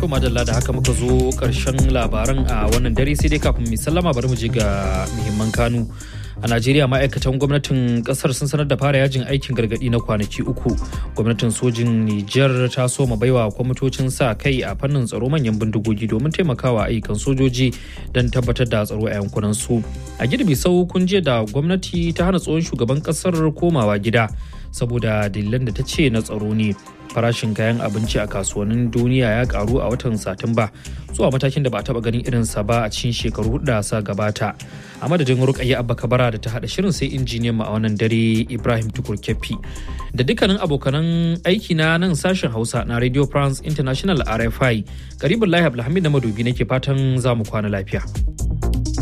To madalla da haka muka zo karshen labaran a wannan dare sai dai kafin mu sallama bari mu je ga muhimman kanu. A Najeriya ma'aikatan gwamnatin kasar sun sanar da fara yajin aikin gargadi na kwanaki uku. Gwamnatin sojin Nijar ta soma baiwa kwamitocin sa kai a fannin tsaro manyan bindigogi domin taimakawa ayyukan sojoji don tabbatar da tsaro a yankunan su. A girbi sau kun je da gwamnati ta hana tsohon shugaban kasar komawa gida saboda dalilan da ta ce na tsaro ne. farashin kayan abinci a kasuwannin duniya ya karu a watan satumba zuwa matakin da ba a taba ganin irinsa ba a cikin shekaru hudu da sa gabata a madadin rukayya abba kabara da ta hada shirin sai injiniyan mu a wannan dare ibrahim tukur kefi da dukkanin abokanan aiki na nan sashen hausa na radio france international rfi karibin lahi abdulhamid na madobi nake fatan za mu kwana lafiya.